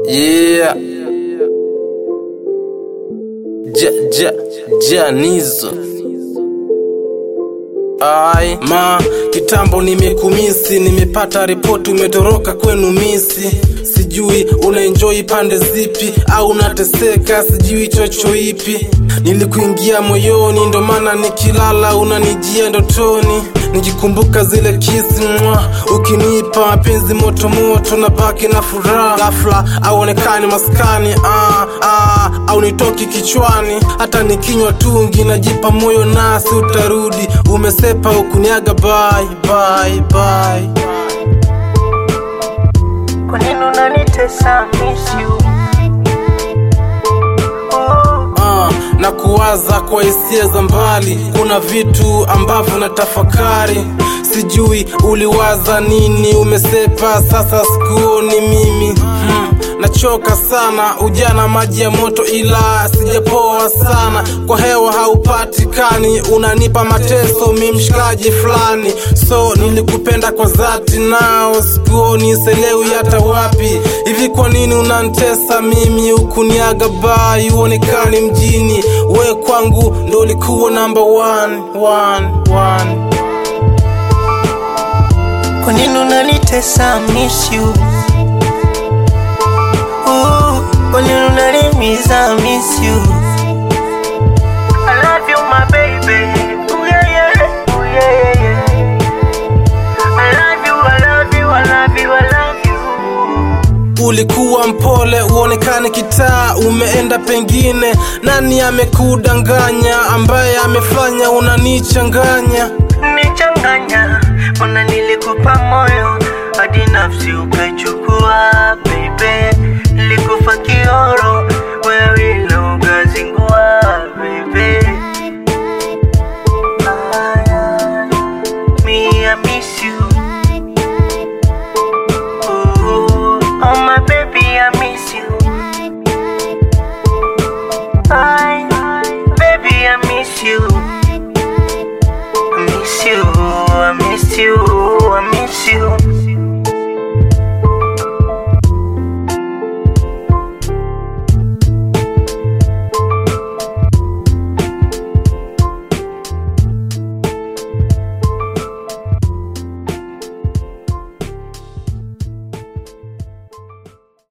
Yeah. Ja, ja, Janizo. Ai, ma, kitambo nimekumisi, nimepata ripoti umetoroka kwenu misi. Sijui unaenjoy pande zipi au unateseka, sijui chocho ipi. Nilikuingia moyoni, ndo maana nikilala unanijia ndotoni. Nikikumbuka zile kisi mwa ukinipa mapenzi moto moto, na baki na furaha. Ghafla auonekani maskani, ah, ah, au nitoki kichwani. Hata nikinywa tungi najipa moyo, nasi utarudi. Umesepa ukuniaga, bye bye bye. Kwa nini unanitesa miss you? Oh, Ah, na kuwaza kwa hisia za mbali. Kuna vitu ambavyo na tafakari, sijui uliwaza nini. Umesepa sasa, sikuoni mimi hmm. Nachoka sana, ujana maji ya moto, ila sijapoa sana. Kwa hewa haupatikani, unanipa mateso, mi mshikaji fulani. So nilikupenda kwa dhati, nao sikuoni, selewi hata wapi. Hivi kwa nini unantesa mimi, ukuniaga bai, uonekani mjini? We kwangu ndo ulikuwa number one, one, one. kwa nini unanitesa miss you? Oh, kwa nini unanimiza miss you? I love you my baby. Oh yeah yeah. Oh yeah yeah yeah. I love you, I love you, I love you, I love you. Ulikuwa mpole, uonekane kitaa, umeenda pengine. Nani amekudanganya? Ambaye amefanya unanichanganya? nichanganya mbona nilikupa moyo hadi nafsi ukaichukua baby nilikufa kioro wewe ile ukazingua baby Aya, me I miss you oh, oh my baby I miss you I, baby I miss you I miss you, I miss you, I miss you.